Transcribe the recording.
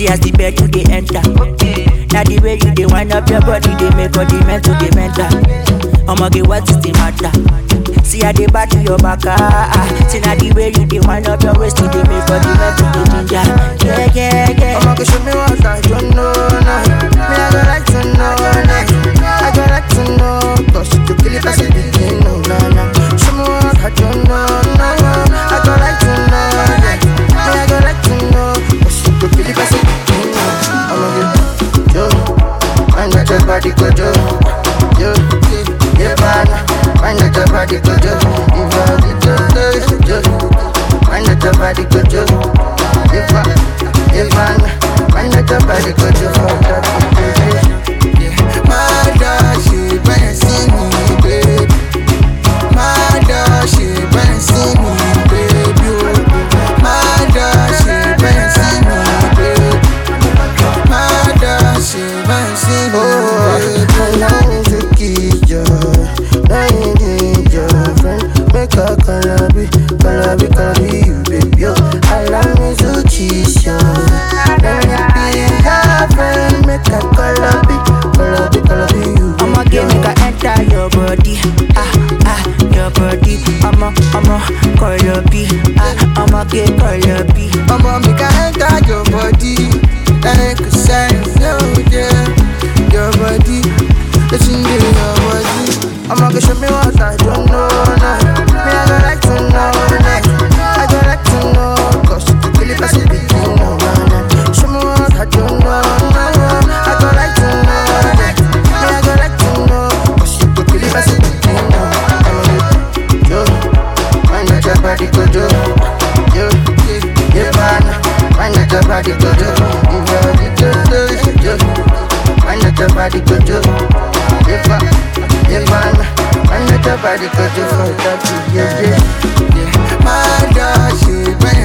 See as the bed you dey enter. Now the way you dey wind up your body, they make all the mental dey mental. I'ma get what is the matter? See how they back to your back, ah, ah. See now the way you dey wind up your waist, you dey make all the mental dey ginger. Yeah, yeah, yeah. I'ma go show me what I don't know now. Me I go like to know now. I go like to know, cause you could kill it as a begin, no, no, no. Show me what I don't know now. I go like to know, yeah. Me I go like to know, cause you could kill it as a begin, no. I'ma get yo, find out your body go yo, yo, yeah, man. Find out your body go yo, if I get yo, yo, find out your body go yo, if I, if I, find out your body go yo, for that, yeah. My dog, she better see me, baby. My dog, she better see me, baby. oh. My dog, she better see me, baby. My dog, she better see me, baby. Allow me to kiss you. Now you need your friend. Make a calabi, calabi, calabi, you, baby. oh. Allow me to kiss you. Let me be your friend. Make a calabi, calabi, calabi, you, I'ma baby. get make I enter your body, ah ah, your body. I'ma I'ma call your B, ah I'ma get call your B. Mama, make I enter your body Like a sign, no, yeah Your body, it's in the your body I'ma go show me what I don't know now Me, I go like to know now I go like to know Cause you could kill it as a begin, no, no, no Show me what I don't know now I go like to know yeah. Me, I go like to know Cause you could kill it as a begin, no I'ma get yo Find out your body go yo Yo, yeah, yeah, man Find out your body go yo If you have it, yo, yo, yo Find out your body go yo Yeah, man, yeah, man Find out your body go yo For that, yeah, yeah, yeah My dog, she better